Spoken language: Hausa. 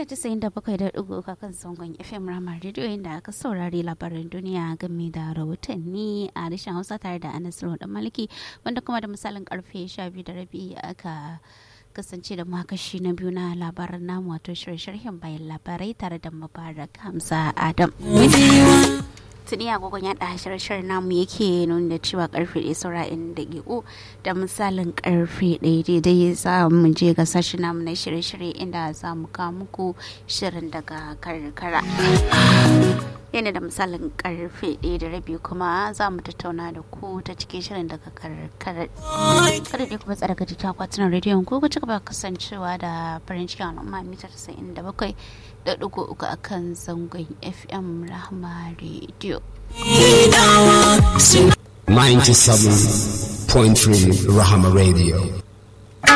mita 97.3 kan zangon FM Rama Radio inda aka saurari labaran duniya game da rahotanni a harshen Hausa tare da Anas da Maliki wanda kuma da misalin karfe 12 da rabi aka kasance da makashi na biyu na labaran namu wato shirye-shiryen bayan labarai tare da Mubarak Hamza Adam. tuni agogon yada shirin namu yake nuna da cewa karfe ɗaya saura in daƙiƙo da misalin karfe ɗaya daidai za mu je ga sashi namu na shirye-shirye inda za mu kawo muku shirin daga karkara yana da misalin karfe ɗaya da rabi kuma za mu tattauna da ku ta cikin shirin daga karkara kada dai kuma tsara gaji ta kwatunan rediyon ko ku ci gaba kasancewa da farin cikin al'umma mita 97 da ɗigo uku a kan zangon fm rahama radio 97.3 rahama radio